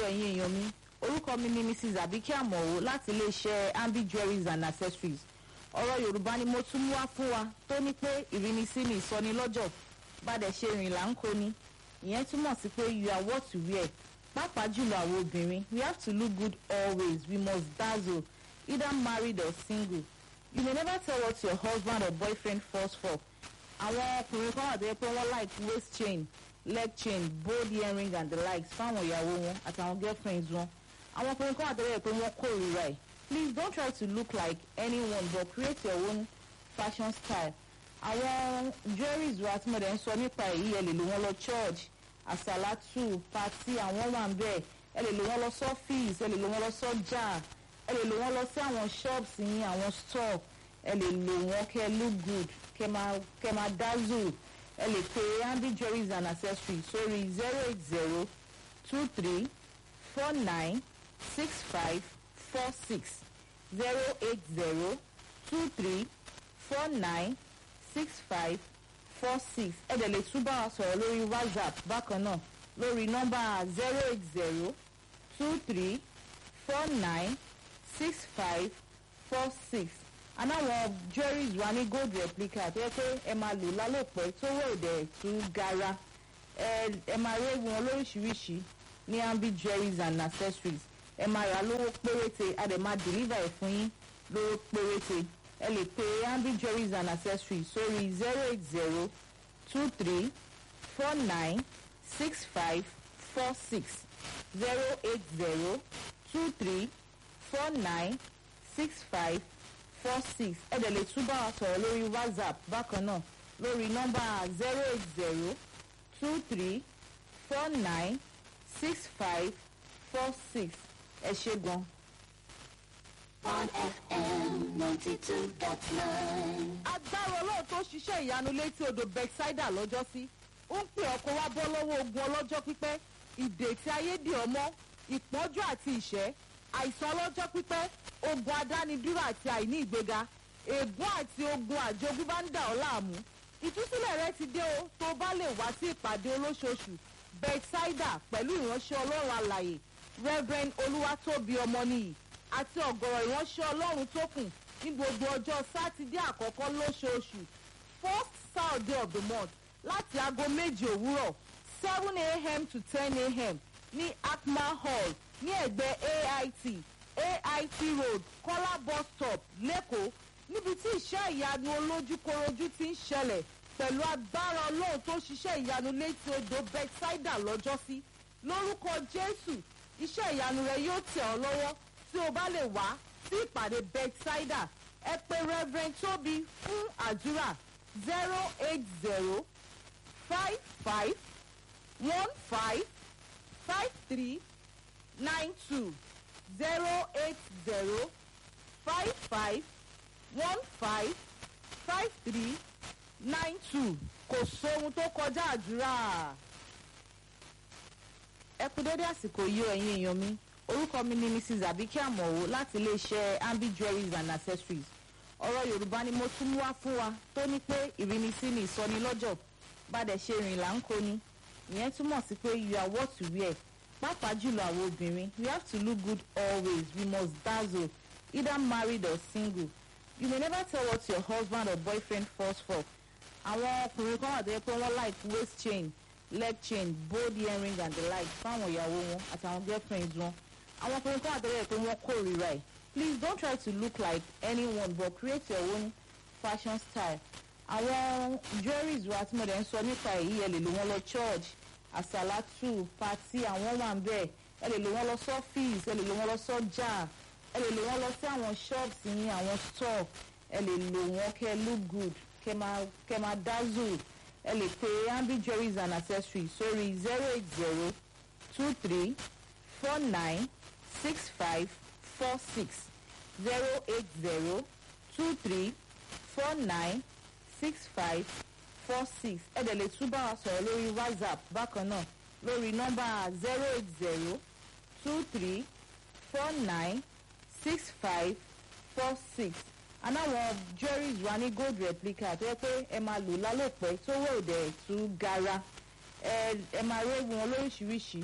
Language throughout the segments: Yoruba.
ẹ̀yin èèyàn mi orúkọ mi ni mrs abike amọ̀wò láti iléeṣẹ́ ambi jewelries and accessories ọ̀rọ̀ yorùbá ni mo tún mú wá fún wa tó ní pé ìrínisí ni ìsọnilọ́jọ̀ bàdẹ̀ ṣe rìn là ń kó ni ìyẹn túmọ̀ sí pé you are what you wear pàápàá jùlọ àwọn obìnrin we have to look good always we must dazzle either married or single you may never tell what your husband or boyfriend falls for àwọn ọkùnrin kan wà tó yẹ pé wọ́n like waist chain leg chain bold earring and the likes fáwọn ìyàwó wọn àtàwọn girlfriends wọn àwọn ọkùnrin kan wà tó yẹ pé wọ́n kórìíra ẹ̀ please don't try to look like anyone but create your own fashion style àwọn jewelries wa tí mo dẹ̀ ń sọ nípa èyí ẹ lè lò wọ́n lọ church àsàlátù pati àwọn wà ń bẹ̀ ẹ lè lò wọ́n lọ sọ́fíìsì ẹ lè lò wọ́n lọ sọ́jà ẹ lè lò wọ́n lọ sí àwọn shops yín àwọn store ẹ lè lò wọ́n kẹ́ look good kẹ́ máa kẹ́ máa dazzle ẹ lè pe ambi jewelries and accessories sórí zero eight zero two three four nine six five four six zero eight zero two three four nine six five four six ẹ dẹ̀ lè tún bá wa sọ̀rọ̀ lórí whatsapp bákan náà lórí nọ́mbà zero eight zero two three four nine six five four six anáwọn jewelries wa ní gold replica tó yẹ pé ẹ máa lò lálòpẹ́ tó wọ̀ òdẹ̀ tún gara ẹ ẹ máa rí wọn lóríṣiríṣi ní ambi jewelries and accessories ẹ máa rà lówó péréte a dẹ̀ máa deliver ẹ̀ fún yín lówó péréte ẹ lè pe ambi jewelries and accessories sórí zero eight zero two three four nine six five four six zero eight zero two three four nine six five four six ẹ dẹ̀ lè tún bá wa sọ̀rọ̀ lórí whatsapp bákan náà lórí nọ́mbà zero eight zero two three four nine six five four six ẹ ṣe gan. on FM 92.9. agbára ọlọ́run tó ṣiṣẹ́ ìyanu létí odò bethsaida lọ́jọ́ sí ó ń pè ọkọ̀ wá bọ́ lọ́wọ́ ogun ọlọ́jọ́ pípẹ́ ìdè tí ayé dì ọmọ ìpọ́njú àti ìṣẹ́ àìsàn ọlọ́jọ́ pípẹ́ ogun adánidúró àti àìní ìgbéga ègún àti ogun àjogúnbá ń dà ọ́ láàmú ìtúsílẹ̀ rẹ ti dé o tó o bá lè wá sí ìpàdé olóṣooṣù bethsaida pẹ̀lú ìránṣẹ́ ọlọ́run alàyè reverend olúwatóbi ọmọnìyí àti ọ̀gọ̀rọ̀ ìránṣẹ́ ọlọ́run tó kù ní gbogbo ọjọ́ sátidé àkọ́kọ́ lóṣooṣù first saturday of the month láti aago méje òwúrọ̀ seven a.m. to ten a.m. ní akma hall ní ẹ̀gbẹ́ ait ait road kọ́lá bus stop lẹ́kọ̀ọ́ níbi tí iṣẹ́ ìyanu olójúkorojú ti ń ṣẹlẹ̀ pẹ̀lú agbára ọlọ́run tó ṣiṣẹ́ ìyanu létí odò bethsaida lọ́jọ́sí lórúkọ jésù iṣẹ́ ìyanu rẹ yóò tẹ̀ ọ́ lọ́wọ́ tí o bá lè wá sí ìpàdé bethsaida ẹ pé reverend tóbi fún àdúrà zero eight zero five five one five five three nine two zero eight zero five five one five five three nine two kò sóhun tó kọjá àdúrà ẹ kú dédé àsìkò yìí o ẹ̀yin èèyàn mi orúkọ mi ni mrs abike amọ̀wò láti iléeṣẹ́ ambi jewelries and accessories ọ̀rọ̀ yorùbá ni mo tún mú wá fún wa tó ní pé ìrínisí ni ìsọnilọ́jọ̀ bàdẹ̀ ṣe rìn là ń kó ni ìyẹn túmọ̀ sí pé you are what you wear pàápàá jùlọ àwọn obìnrin we have to look good always we must dazzle either married or single you may never tell what your husband or boyfriend falls for àwọn ọkùnrin kan wà tó yẹ pé wọ́n like waist chain leg chain bold earring and the like fáwọn ìyàwó wọn àtàwọn girlfriends wọn àwọn ọkùnrin kan wà tó yẹ pé wọ́n kórìíra ẹ̀ please don't try to look like anyone but create your own fashion style àwọn jewelries wa tí mo dẹ̀ ń sọ nípa èyí ẹ lè lò wọ́n lọ church àsàlátù pati àwọn wà ń bẹ̀ ẹ lè lò wọ́n lọ sọ́fíìsì ẹ lè lò wọ́n lọ sọ́jà ẹ lè lò wọ́n lọ sí àwọn shops yín àwọn store ẹ lè lò wọ́n kẹ́ look good kẹ́ máa kẹ́ máa dazzle ẹ lè pe ambi jewelries and accessories sórí zero eight zero two three four nine six five four six zero eight zero two three four nine six five four six ẹ dẹ̀ lè tún bá wa sọ̀rọ̀ lórí whatsapp bákan náà lórí nọ́mbà zero eight zero two three four nine six five four six anáwọn jewelries wa ní gold replica tó yẹ pé ẹ máa lò lálòpẹ́ tó wọ̀ òdẹ̀ tú gara ẹ ẹ máa rí wọn lóríṣiríṣi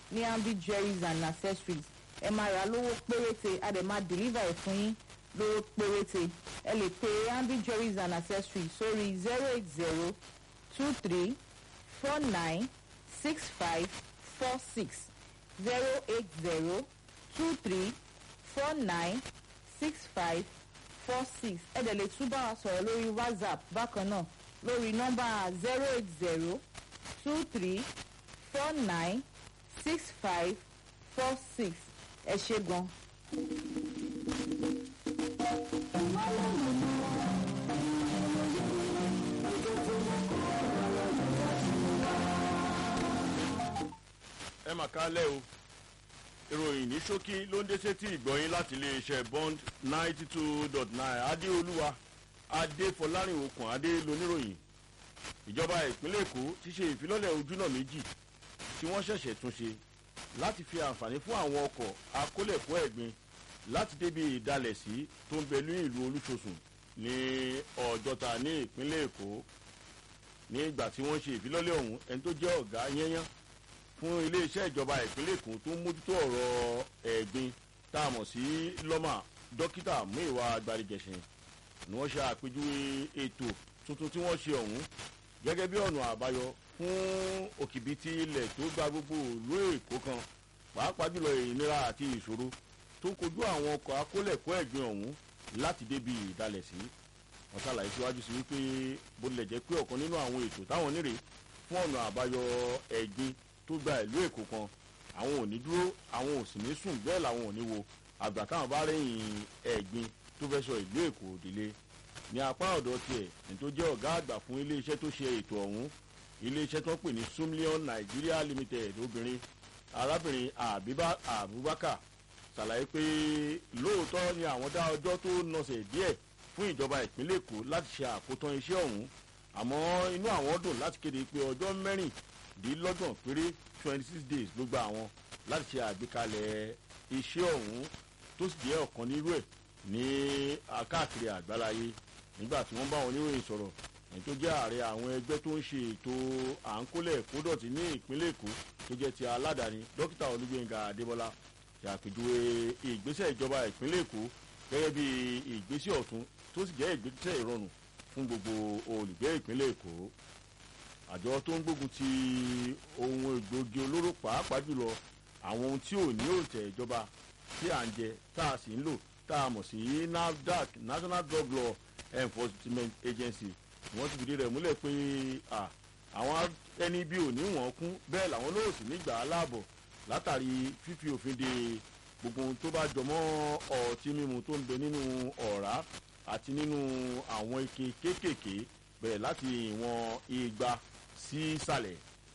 ní ambi jewelries and accessories ẹ máa rà lówó péréte a dẹ̀ máa deliver ẹ̀ fún yín lówó péréte ẹ lè pe ambi jewelries and accessories sórí zero eight zero two three four nine six five four six zero eight zero two three four nine six five four six ẹ dẹ̀ lè tún bá wa sọ̀rọ̀ lórí whatsapp bákan náà lórí nọ́mbà zero eight zero two three four nine six five four six ẹ ṣe gan. ẹ mà kálẹ̀ o ìròyìn ní ṣókí ló ń dé sétí ìgbọ̀yìn láti iléeṣẹ́ bond ninety two dot nine adéolúwa adéfọlárìn okùn adé loníròyìn ìjọba ìpínlẹ̀ èkó ti ṣe ìfilọ́lẹ̀ ojúnà méjì tí wọ́n ṣẹ̀ṣẹ̀ tún ṣe láti fi àǹfààní fún àwọn ọkọ̀ akólẹ̀kọ́ ẹ̀gbin láti débi ìdalẹ̀sí tó ń bẹ ní ìlú olúṣosùn ní ọjọ́ta ní ìpínlẹ̀ èkó ní ìgbà tí wọ́n ṣe ìfilọ́lẹ̀ ọ̀hún ẹni tó jẹ́ ọ̀gá yẹ́nyán fún iléeṣẹ́ ìjọba ìpínlẹ̀ èkó tó ń mójútó ọ̀rọ̀ ẹ̀gbin tá a mọ̀ sí lọ́mà dókítà muiwa agbadigẹ̀sìn ni wọ́n ṣe àpèjúwe ètò tuntun tí wọ́n ṣe ọ̀hún gẹ́gẹ́ bí ọ̀nà àbáyọ fún òkìbìtì ilẹ̀ tó gba gbogbo ìlú èkó kan pàápàá jùlọ ìnira àti ìṣòro tó ń kojú àwọn ọkọ̀ akólẹ̀kọ́ ẹ̀gbin ọ̀hún láti débi ìdalẹ̀ sí wọ́n ṣàlàyé síwájú sí wípé bó tilẹ̀ jẹ́ pé ọ̀kan nínú àwọn ètò táwọn nírè fún ọ̀nà àbáyọ ẹ̀gbin tó gba ìlú èkó kan àwọn ò ní dúró àwọn ò sì ní sùn bẹ́ẹ̀ làwọn ò ní wo àgbà táwọn bá rẹ́yìn ẹ̀gbin tó fẹ́ sọ ìlú èkó òdìlé ní apá ọ̀dọ̀ tiẹ̀ ní tó jẹ́ ọ̀gá àgbà fún iléeṣẹ́ tó ṣe ètò ọ̀hún iléeṣẹ́ tó ń pè ní sumlion nigeria limited obìnrin arábìnrin abubakar ṣàlàyé pé lóòótọ́ ni àwọn dá ọjọ́ tó nọ̀sẹ̀ díẹ̀ fún ìjọba ìpínlẹ̀ èkó láti ṣe àkótán iṣẹ́ ọ̀hún àmọ́ inú àwọn dùn láti kéde pé ọjọ́ mẹ́rìndínlọ́gbọ̀n péré twenty six days ló gba àwọn láti ṣe àgbékalẹ̀ iṣẹ́ ọ̀hún tó sì jẹ́ ọ̀kan nírú ẹ̀ ní káàkiri àgbáláyé nígbà tí wọ́n bá wọn oníròyìn sọ̀rọ̀ ẹni tó jẹ́ ààrẹ àwọn ẹgbẹ́ tó ń ṣe ètò à ń kólẹ̀ kódọ̀tí ní ìpínlẹ̀ èkó tó jẹ́ ti aládàáni dókítà olúgbẹ̀ngà adébọ́lá ṣàpèjúwe ìgbésẹ̀ ìjọba ìpínlẹ̀ èkó gẹ́gẹ́ bí ìgbésẹ̀ ọ̀tún tó sì jẹ́ ìgbésẹ̀ ìrọ̀rùn fún gbogbo olùgbé ìpínlẹ̀ èkó àjọ tó ń gbógun ti ohun egbòogi olóró pàápàá jùlọ àwọn ohun tí ò ní òǹtẹ̀ ìjọba tí à ń jẹ tá a sì ń lò tá a mọ̀ sí nafdac national drug law enforcement agency wọ́n ti fìdí rẹ̀ múlẹ̀ pé àwọn ẹni bí ò ní wọ́n kún bẹ́ẹ̀ làwọn lóò sì nígbà aláàbọ̀ látàrí fífi òfin de gbogbo ohun tó bá jọmọ́ ọtí mímu tó ń bẹ nínú ọ̀rá àti nínú àwọn ike kéékèèké bẹ̀rẹ̀ láti ìwọ̀n igba sí ìsàlẹ̀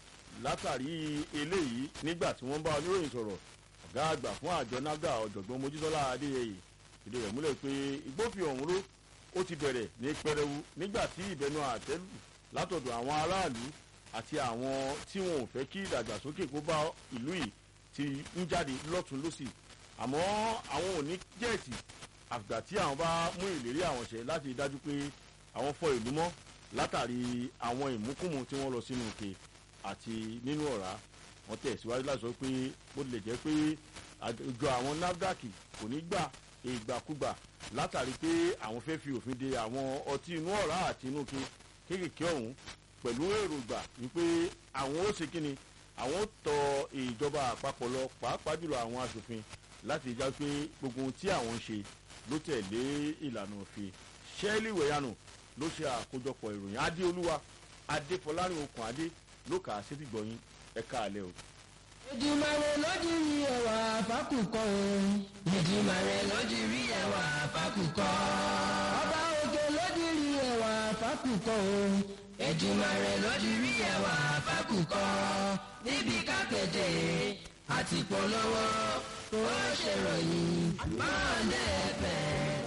látàrí eléyìí nígbà tí wọ́n bá oníròyìn sọ̀rọ̀ ọ̀gá àgbà fún àjọ nafda ọ̀jọ̀gbọ́n mojísọ́lá adéyẹyẹ ìdí rẹ̀ múlẹ̀ pé ìgbófin ọ̀hún ró ó ti bẹ̀rẹ̀ ní pẹrẹwu nígbà tí ìbẹnu àtẹ́lù látọ̀dọ̀ àwọn aráàlú àti àwọn tí wọn ò fẹ́ kí ìdàgbàsókè kó bá ìlú yìí ti ń jáde lọ́tún lọ́sì àmọ́ àwọn ò ní jẹ́ẹ̀tì àgbà tí àwọn bá mú ìlérí àwọn ṣẹ láti dájú pé àwọn fọ ìlú mọ́ látàrí àwọn ìmúkùmù tí wọ́n lọ sínú òkè àti nínú ọ̀rá wọ́n tẹ̀síwájú láti sọ pé bó tilẹ̀ jẹ́ pé àjọ àwọn nafdac kò ní gbà ìgbàkúgbà látàrí pé àwọn fẹ́ fi òfin de àwọn ọtí inú ọ̀rá àti inú ke kéékèèké ọ̀hún pẹ̀lú èròǹgbà wípé àwọn ó ṣe kíni àwọn ó tọ ìjọba àpapọ̀ lọ pàápàá jùlọ àwọn asòfin láti já pé gbogbo ohun tí àwọn ń ṣe ló tẹ̀lé ìlànà òfin ṣẹ́ẹ́lì wẹ̀yánù ló ṣe àkójọpọ̀ ìròyìn adéolúwa adéfọlárin okùn adé ló kà á sétí gbọ̀yìn ẹ̀ka àlẹ́ o. ìdìmọ̀rẹ́ lójúrí ẹwà fákùkọ òun. ìdìmọ̀rẹ́ lójúrí ẹwà fákùkọ. ọba òkè lójúrí ẹwà fákùkọ òun. ìdìmọ̀rẹ́ lójúrí ẹwà fákùkọ. níbi kápẹ́tẹ̀ àti polówó ó ṣèròyìn máa lẹ́ẹ̀fẹ̀.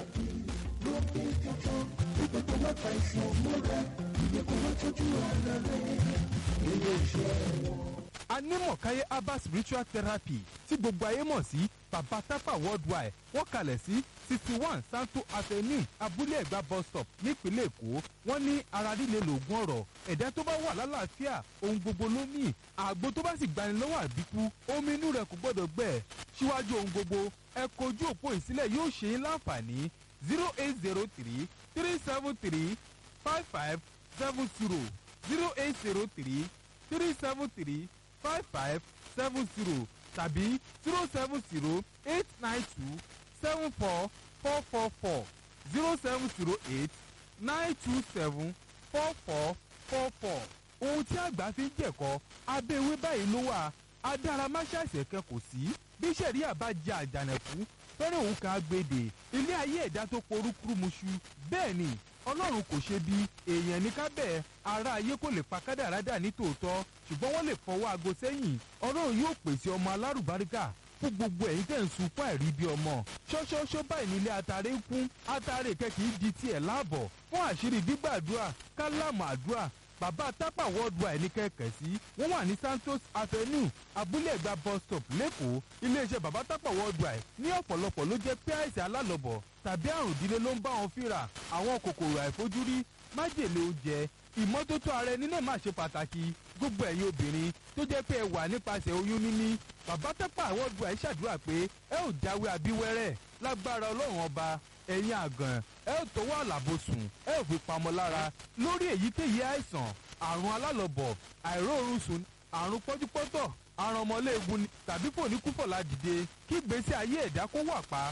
anímọ̀káyé herbal spiritual therapy tí gbogbo ayé mọ̀ sí baba tapa worldwide wọ́n kalẹ̀ sí sixty one santo avenue abúlé ẹ̀gbá bus stop nípínlẹ̀ èkó wọ́n ní ara líle lògùn ọ̀rọ̀ ẹ̀dá tó bá wà lálàáfíà ohun gbogbo ló ní àgbo tó bá sì gbani lọ́wọ́ àbíkú omi inú rẹ̀ kò gbọ́dọ̀ gbẹ síwájú ohun gbogbo ẹ kojú òpó ìsílẹ̀ yóò ṣe é láǹfààní zero eight zero three three seven three five five seven zero zero eight zero three three seven three five five seven zero tàbí zero seven zero eight nine two seven four four four four zero seven zero eight nine two seven four four four four. ohun tí àgbà fi ń jẹ̀kọ́ abẹ́ ewé báyìí ló wà adáramáṣáṣẹ̀ kan kò sí bí sẹ̀ríà bá jẹ àjànàkú fẹ́rẹ̀ òun kan agbèdè ilé ayé ẹ̀dá tó porúkúrú muṣu bẹ́ẹ̀ ni ọlọ́run kò ṣe bí èèyàn ní kábẹ́ ara ayé kò lè pa kádàrá dà ní tòótọ́ ṣùgbọ́n wọ́n lè fọwọ́ aago sẹ́yìn ọlọ́run yóò pèsè ọmọ alárùbáríkà fún gbogbo ẹ̀yin tẹ̀ ń sunkún àìrí bí ọmọ ṣọ́ṣọ́ṣọ́ báyìí nílé atare ń kún atare kẹ́kì í di tiẹ̀ láàbọ̀ fún àṣírí gbígbàdúrà kálámù àdúrà bàbá tápà worldwide ní kẹ̀kẹ́ sí wọ́n wà ní santos avenue abúlé ẹ̀gbá bus stop lẹ́kọ̀ọ́ iléeṣẹ́ bàbá tápà worldwide ní ọ̀pọ̀lọpọ̀ ló jẹ́ pé àìsàn alálọ̀bọ̀ tàbí àrùn ìdílé ló ń bá wọn fínra àwọn kòkòrò àìfojúrí májèlé oúnjẹ ìmọ́tótó ara ẹni náà máa ṣe pàtàkì gbogbo ẹ̀yin obìnrin tó jẹ́ pé ẹ wà nípasẹ̀ oyún níní bàbá tápà worldwide ṣàdúrà pé ẹ ò jáwé abíwẹ́rẹ́ lágbára ọlọ́run ọba ẹ̀yin àgàn ẹ ò tọwọ́ àlàbòsùn ẹ ò fi pamọ́ lára lórí èyíkéyìí àìsàn àrùn alálọ̀bọ̀ àìróorun sùn àrùn pọ́júpọ́tọ̀ àrùn ọmọléegun ni tàbí kò ní kúfọ̀ ládìde kí gbèsè ayé ẹ̀dá kó wà pa